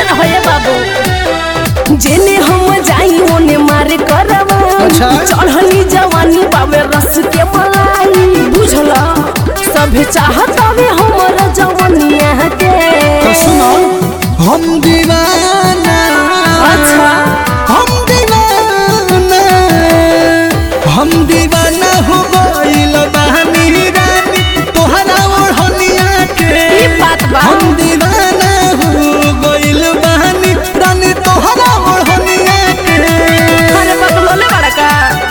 रहो ये बाबू जेने हम जाई ओने मारे करवा अच्छा। चढ़ली जवानी बाबे रस के मलाई बुझला सभे चाहत हवे हमर जवानिया के तो सुनो हम दीवाना अच्छा हम दीवाना हम दीवाना हो गइल बानी रानी तोहरा ओढ़निया के ई बात बा हम दीवाना हो गइल बानी रानी तोहरा ओढ़निया के अरे बदलोले बड़ा का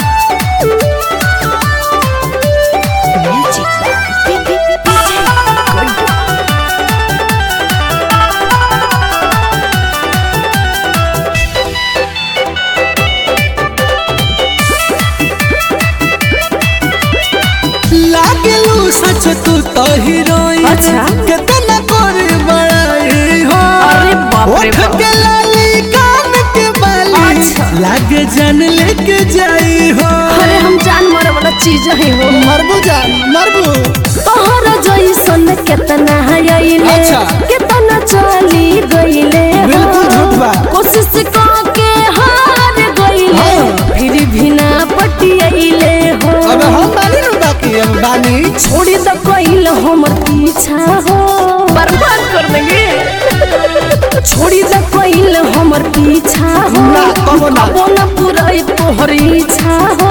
लागलू सच तू तो हीरोइन अच्छा। कितना करे बड़ाई हो अरे बाप रे ओठ बाप। के लाली कान के बाली अच्छा। लागे जान लेके जाई हो अरे हम जान मारे वाला चीज है हो मरबू जान मरबू तोहर जैसन केतना आइले अच्छा। केतना चली गइले हो। बिल्कुल झूठ बा। कोशिश के हार गइले हाँ। फिर भी ना पटियाइले हो अब हम बानी नु बाकी हम बानी छोड़ी द कइल हमर पीछा हो बर्बाद कर देंगे छोड़ी द कइल हमर पीछा हो ना, कबो ना। कबो ना पुरई तोहर इच्छा हो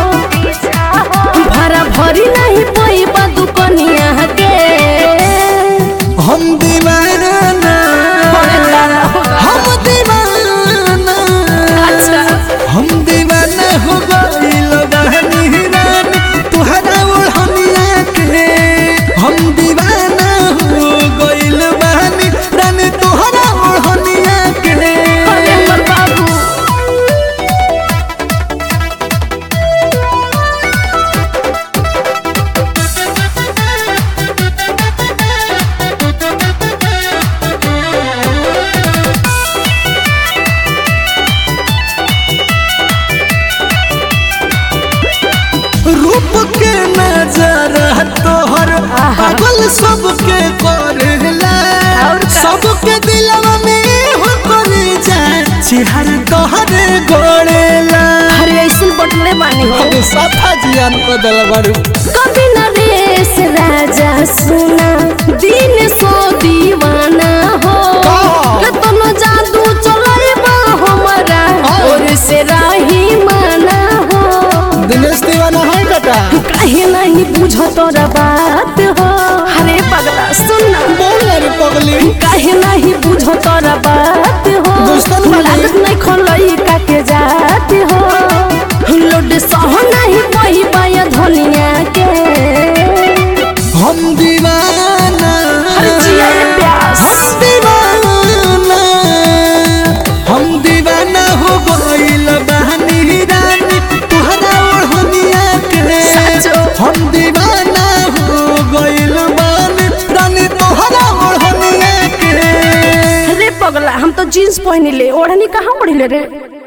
भरा भरी नहीं पैबा दुकनिया के हम दीवाना अरे दादा हो दादा। हम दीवाना अच्छा हम दीवाना हो गइल बानी रानी तुहरा ओढ़निया के हम दीवाना हो गइल बानी रानी तुहरा ओढ़निया के अरे हमर बाबू रूप के नजर तोहर पागल सबके करेला और का? सबके दिलवा में हो करे जाए चिहर तोहरे गोड़ेला अरे ऐसन बटले बानी हो हम सफा जियान को दल बड़ू कभी नरेश राजा सुना दिन सो दीवाना हो का? कतनो जादू चले बा हमारा हाँ। और से राही माना हो दिनेश दीवाना है बेटा काहे नहीं बुझो तोरा बात हो अरे पगला सुनना बोल रे पगली काहे नहीं बुझो तोरा बात हो दोस्तन वाली। लागत नहीं खोलई का के जात हो लोड सह नहीं पही पाया धनिया के हम दीवाना अरे जिया ये प्यास। हम दीवाना हम दीवाना हो गइल बहनी रानी तुहरा ओढ़निया के सचो। हम दीवाना हो गइल बानी रानी तुहरा ओढ़निया के अरे पगला हम तो जीन्स पहनी ले ओढ़नी कहाँ पड़ी ले रे